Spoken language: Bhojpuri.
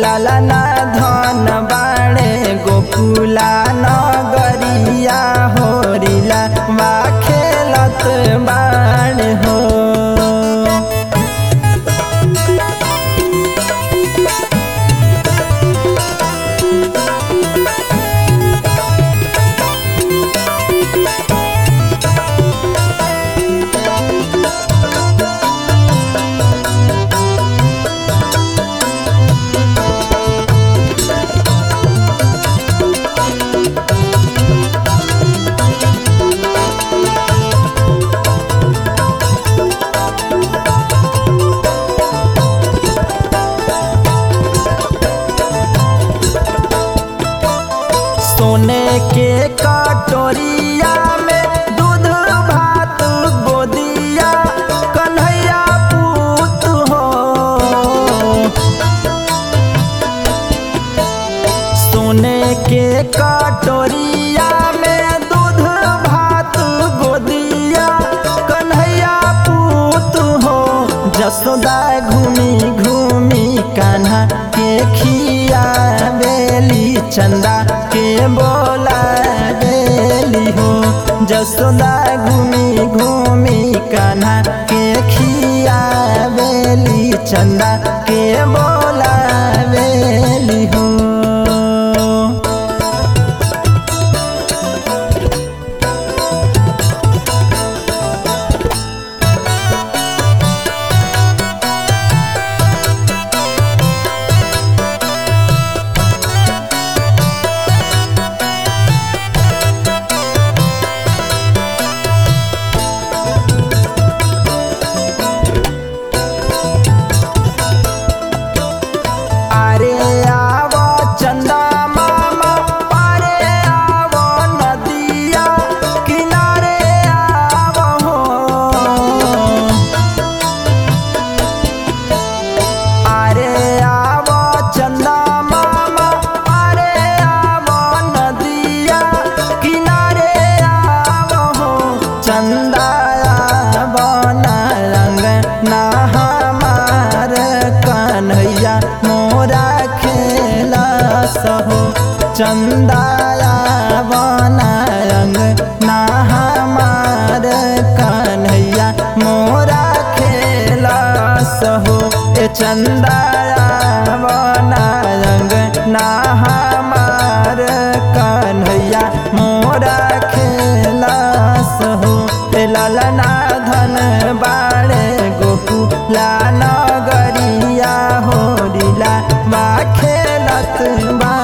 लाला ना धन बाड़े गोकुला नगरिया होरिला वा खेलत बाड़े हो सोने के कटोरिया में दूध भात गोदिया कन्हैया पूत हो सोने के कटोरिया में दूध भात गोदिया कन्हैया पूत हो जसोदा घूमी घूमी कान्हा के खिया बेली चंदा के बोला बेली हो जसोदा घूमी घूमी कान्हा के खिया बेली चंदा के बोला बेली हो अरे आव चंदा मामा पारे आव नदिया किनारे आव हो अरे आव चंदा मामा पारे आव नदिया किनारे आव हो चंदा आव न रंग ना हमार कन्हैया मोरा खेला सहो चंदाया बना रंग ना हमार कन्हैया मोरा खेला सहो ए चंदाया बना रंग ना हमार कन्हैया मोरा खेला सहो ए ललना धन बाड़े गोकुला नगरिया होरिला बा खेलत बा